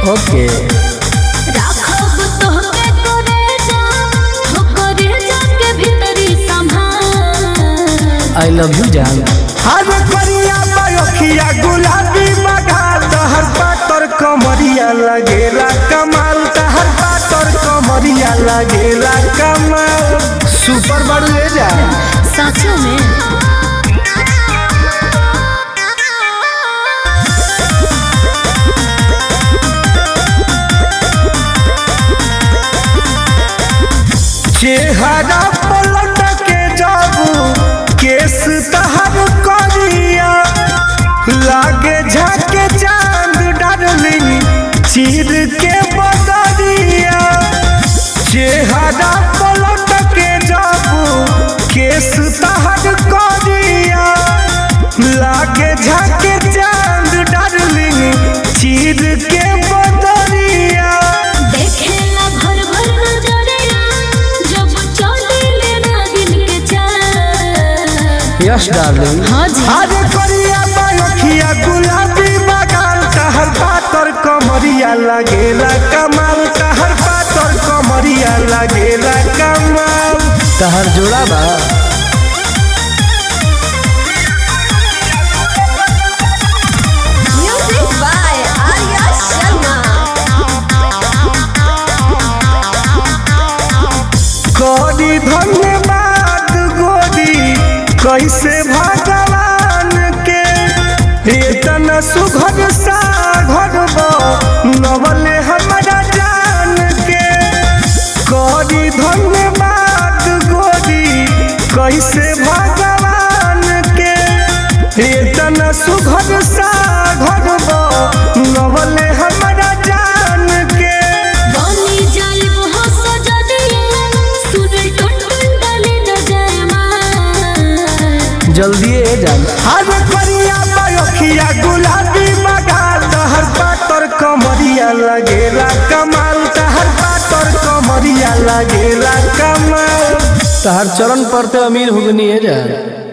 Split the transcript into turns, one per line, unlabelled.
ओके
राखब तोहके करे जा हो करे जाके भीतरी संभाल
आई लव यू जान
हर करिया बयखिया गुलाबी बघाल तहर पातर कमरिया लगेला कमाल तहर पातर कमरिया लगेला कमाल सुपर बड़ू ले जा
सच में
चेहरा पलट के जाबू केस तहर करिया लागे झाके चांद डार्लिंग चीर के बदरिया चेहरा पलट के जाबू केस तहर करिया लागे झाके चांद डार्लिंग चीर के बदरिया
देखेला भर भर नजरिया जब चले ना दिन के चाल
यस डार्लिंग
हाँ जी
अरे करिया बालखिया गुलाबी बगाल कहर पातर कमरिया लगेला कमाल कहर पातर कमरिया लगेला कमाल
तहर जोड़ा बा
Music by Arya Sharma.
करी धन्यवाद गोरी कैसे भगवान के इतना सुघर सा घर नवले हमारा जान के करी धन्यवाद गोरी कैसे भगवान के इतना सुघर सा घर नवले हमारा जान के
बनी जाई वो सजदिया सुन टुन टुन डाली न जाए मां
जल्दी ए जान
हर करिया बयखिया गुलाबी बगाल तहर पातर कमरिया लगेला कमाल तहर पातर कमरिया लगेला कमाल
तहर चरण पर ते अमीर हो गनी है जान